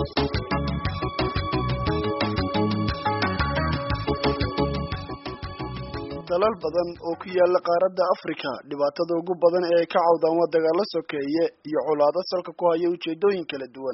dalal badan oo ku yaala qaaradda afrika dhibaatada ugu badan ee ay ka cawdaan waa dagaalo sokeeye iyo colaado salka ku haya ujeedooyin kala duwan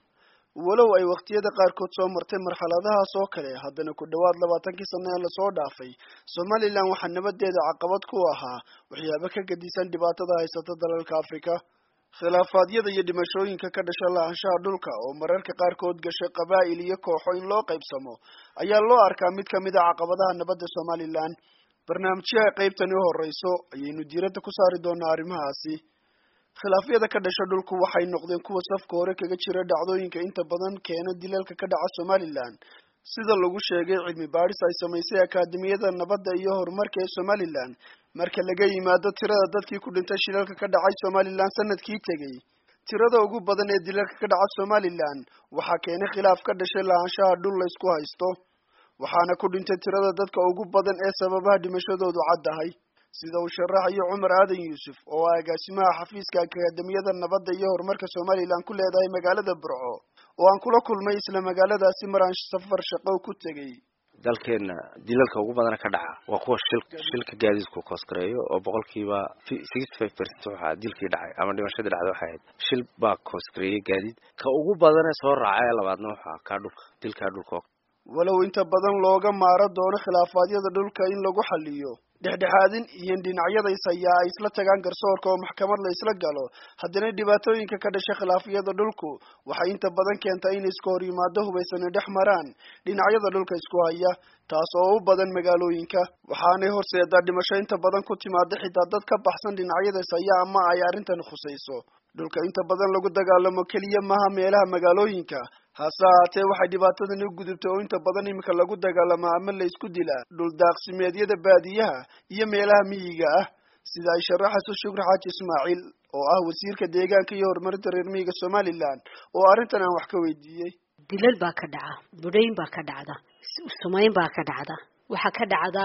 walow ay waqtiyada qaarkood soo martay marxaladahaas oo kale haddana ku dhowaad labaatankii sano ee lasoo dhaafay somalilan waxaa nabadeeda caqabad ku ahaa waxyaabo ka gedisan dhibaatada haysata dalalka afrika khilaafaadyada iyo dhimashooyinka ka dhasha lahaanshaha dhulka oo mararka qaarkood gashay qabaa'il iyo kooxo in loo qaybsamo ayaa loo arkaa mid kamid a caqabadaha nabadda somalilan barnaamijyaha qaybtani u horeyso ayaynu diiradda ku saari doonaa arrimahaasi khilaafyada ka dhasha dhulku waxay noqdeen kuwa safka hore kaga jira dhacdooyinka inta badan keena dilalka ka dhaca somalilan sida lagu sheegay cilmi baadhis ay samaysay akaademiyada nabadda iyo horumarka ee somalilan marka laga yimaado tirada dadkii ku dhintay shilalka ka dhacay somalilan sanadkii tegey tirada ugu badan ee dilalka ka dhaca somalilan waxaa keenay khilaaf ka dhashay lahaanshaha dhul la isku haysto waxaana ku dhintay tirada dadka ugu badan ee sababaha dhimashadoodu caddahay sida uu sharaxayo cumar aadan yuusuf oo ah agaasimaha xafiiska akaademiyada nabadda iyo horumarka somalilan ku leedahay magaalada burco oo aan kula kulmay isla magaaladaasi mar aan safar shaqo ku tegey dalkeena dilalka ugu badana ka dhaca waa kuwa shil shilka gaadiidku koosgareeyo oo boqolkiiba sixty five percent waxaa dilkii dhacay ama dhimashadii dhacday waxay ahayd shil baa koosgareeyay gaadiid ka ugu badane soo raaca ee labaadna waxaa kaa dhulka dilkaa dhulka walow inta badan looga maaro doono khilaafaadyada dhulka in lagu xaliyo dhexdhexaadin iyo dhinacyada is hayaa ay isla tagaan garsoorka oo maxkamad la isla galo haddana dhibaatooyinka ka dhasha khilaafyada dhulku waxay inta badan keentaa in iska hor yimaado hubaysani dhex maraan dhinacyada dhulka isku haya taas oo u badan magaalooyinka waxaanay horseedaa dhimasho inta badan ku timaada xitaa dad ka baxsan dhinacyada is haya ama ay arrintan khusayso dhulka inta badan lagu dagaalamo keliya maaha meelaha magaalooyinka hase ahaatee waxay dhibaatadani u gudubtay oo inta badan iminka lagu dagaalamo ama la isku dilaa dhul daaqsimeedyada baadiyaha iyo meelaha miyiga ah sida ay sharaxayso shukri xaaji ismaaciil oo ah wasiirka deegaanka iyo horumarinta reer miyiga somalilan oo arrintan aan wax ka weydiiyey dilal baa ka dhaca budhayn baa ka dhacda sumayn baa ka dhacda waxaa ka dhacda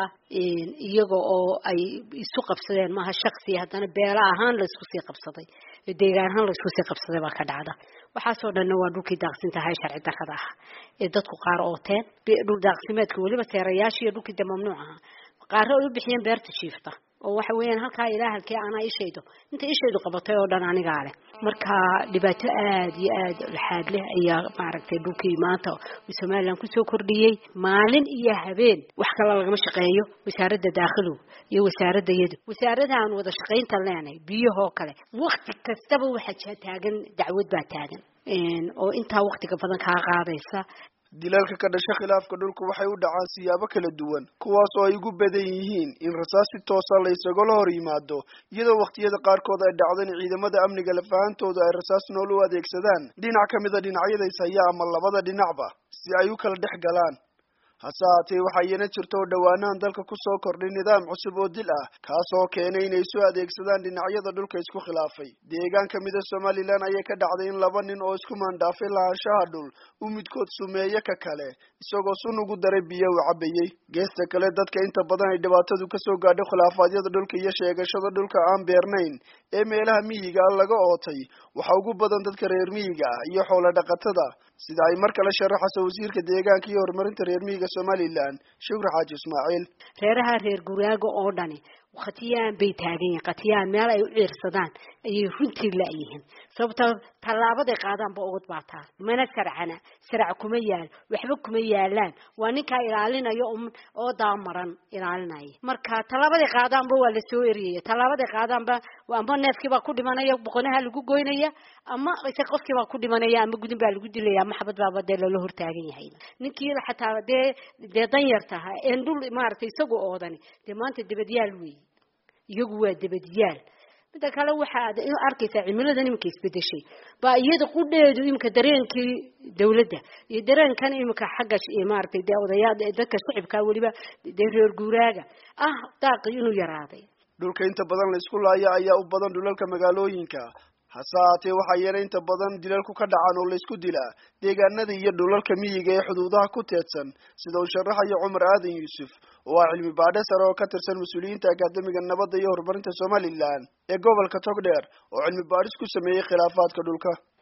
iyaga oo ay isu qabsadeen maaha shaksi haddana beela ahaan laysku sii qabsaday deegaan ahaan laysku sii qabsaday baa ka dhacda waxaasoo dhanna waa dhulkii daaqsintaha ee sharci darrada ah ee dadku qaar ooteen dhul daaqsimeedka weliba teerayaasha iyo dhulkii de mamnuuc aha qaaro ay u bixiyeen beerta jiifta oo waxa weeyaan halkaa ilaa halkee anaa ishaydo inta ishaydu qabatay oo dhan anigaa leh marka dhibaato aad iyo aad laxaad leh ayaa maaragtay dhulkii maanta somalilan kusoo kordhiyey maalin iyo habeen wax kale lagama shaqeeyo wasaaradda daakhilow iyo wasaaradda yadu wasaaradahan wada shaqaynta leenahay biyahoo kale wakti kastaba waxaa taagan dacwad baa taagan oo intaa waktiga badan kaa qaadaysa dilalka ka dhasha khilaafka dhulka waxay u dhacaan siyaabo kala duwan kuwaas oo ay ugu badan yihiin in rasaas si toosa la isagala hor yimaado iyadoo wakhtiyada qaarkood ay dhacdo in ciidamada amniga lafahantooda ay rasaas nool u adeegsadaan dhinac ka mida dhinacyada is haya ama labada dhinacba si ay u kala dhex galaan hase haatee waxaa iyana jirta oo dhowaanahan dalka kusoo kordhay nidaam cusub oo dil ah kaas oo keenay inay isu adeegsadaan dhinacyada dhulka isku khilaafay deegaan kamida somalilan ayay ka dhacday in laba nin oo isku maandhaafay lahaanshaha dhul u midkood sumeeye ka kale isagoo sun ugu daray biyo uu cabayey geesta kale dadka inta badan ay dhibaatadu kasoo gaadho khilaafaadyada dhulka iyo sheegashada dhulka aan beernayn ee meelaha miyiga ah laga ootay waxaa ugu badan dadka reer miyiga ah iyo xoolo dhaqatada sida ay mar kale sharaxayso wasiirka deegaanka iyo horumarinta reer miyiga somalilan shukri xaaji ismaaciil reeraha reer guraaga oo dhani khatiyaan bay taagan yihiin khatiyaan meel ay u ciirsadaan ayay runtii la-yihiin sababtoo tallaabaday qaadaanba ogod baa taa mana sarcana sarac kuma yaal waxba kuma yaalaan waa ninkaa ilaalinaya oo daamaran ilaalinaya marka tallaabaday qaadaanba waa lasoo eriyaya tallaabaday qaadaanba ama neefkiibaa ku dhimanaya boqonaha lagu goynaya ama ise qofkiibaa ku dhimanaya ama gudin baa lagu dilaya ama xabad baaba dee lala hortaagan yahay ninkii xataa dee dee danyartaha een dhul maaragtay isagu oodani dee maanta dabadyaal weeye iyagu waa dabadyaal midda kale waxaad arkaysaa cimiladan iminka isbedeshay baa iyada qudheedu iminka dareenkii dawladda iyo dareenkan iminka xagga maaragtay dee odayaa dadka shicibkaa weliba dee reer guuraaga ah daaqi inuu yaraaday dhulka inta badan la isku laaya ayaa u badan dhulalka magaalooyinka hase haatee waxaa yeelay inta badan dilalku ka dhacaan oo laysku dilaa deegaanada iyo dhulalka miyiga ee xuduudaha ku teedsan sida uu sharaxayo cumar aadan yuusuf oo ah cilmi baadhe sare oo ka tirsan mas-uuliyiinta akaademiga nabadda iyo horumarinta somalilan ee gobolka togdheer oo cilmi baadhis ku sameeyey khilaafaadka dhulka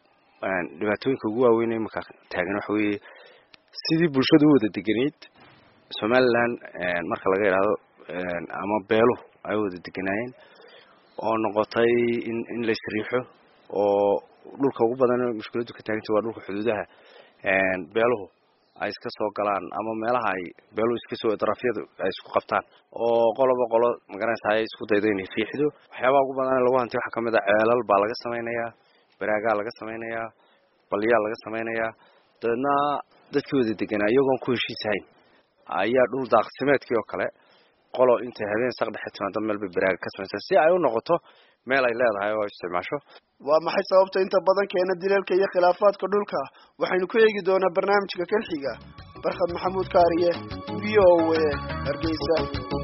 dhibaatooyinka ugu waaweyn imika taagan waxa weeye sidii bulshadu u wada degenayd somaliland marka laga idhaahdo ama beeluhu ay wada deganaayeen oo noqotay in in la isriixo oo dhulka ugu badan mushkiladdu ka taagantay waa dhulka xuduudaha beeluhu ay iska soo galaan ama meelaha ay beeluhu iska soo darafyadu ay isku qabtaan oo qoloba qolo magaranaysa ay isku daydo inay riixdo waxyaabaha ugu badan lagu hantay waxaa kamid a ceelal baa laga samaynayaa baraagaa laga samaynayaa balyaa laga samaynayaa dabeedna dadkii wada deganaa iyagoon ku heshiisahayn ayaa dhul daaqsimeedkii oo kale qolo intay habeen saq dhexe timaado meel bay baraaga ka samaysaa si ay u noqoto meel ay leedahay oo isticmaasho waa maxay sababta inta badan keena dileelka iyo khilaafaadka dhulka waxaynu ku eegi doonaa barnaamijka kan xiga barkhad maxamuud kaariye v o a hargeysa